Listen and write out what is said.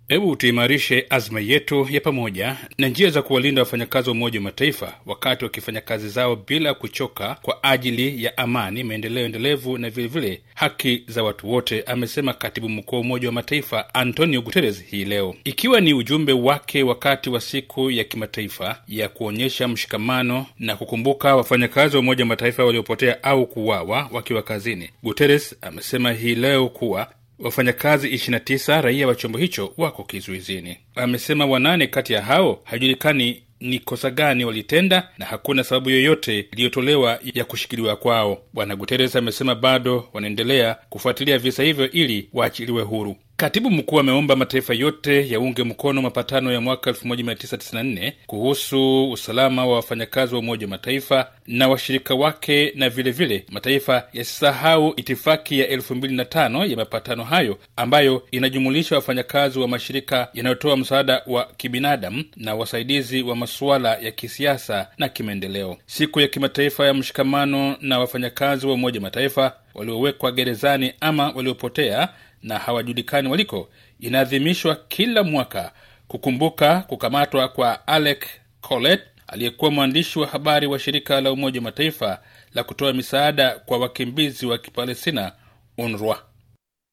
hebu tuimarishe azma yetu ya pamoja na njia za kuwalinda wafanyakazi wa umoja wa mataifa wakati wakifanya kazi zao bila kuchoka kwa ajili ya amani maendeleo endelevu na vilevile vile haki za watu wote amesema katibu mkuu wa umoja wa mataifa antonio guterres hii leo ikiwa ni ujumbe wake wakati wa siku ya kimataifa ya kuonyesha mshikamano na kukumbuka wafanyakazi wa umoja wa mataifa waliopotea au kuwawa wakiwa kazini guterres amesema hii leo kuwa wafanyakazi 29 raia wa chombo hicho wako kizuizini amesema wanane kati ya hao haijulikani ni kosa gani walitenda na hakuna sababu yoyote iliyotolewa ya kushikiliwa kwao bwana guteres amesema bado wanaendelea kufuatilia visa hivyo ili waachiliwe huru katibu mkuu ameomba mataifa yote yaunge mkono mapatano ya mwaka 1994 kuhusu usalama wa wafanyakazi wa umoja wa mataifa na washirika wake na vilevile vile, mataifa yasisahau itifaki ya 25 ya mapatano hayo ambayo inajumulisha wafanyakazi wa mashirika yanayotoa msaada wa kibinadamu na wasaidizi wa masuala ya kisiasa na kimaendeleo siku ya kimataifa ya mshikamano na wafanyakazi wa umoja mataifa waliowekwa gerezani ama waliopotea na hawajulikani waliko inaadhimishwa kila mwaka kukumbuka kukamatwa kwa alec colet aliyekuwa mwandishi wa habari wa shirika la umoja wa mataifa la kutoa misaada kwa wakimbizi wa kipalestina unrwa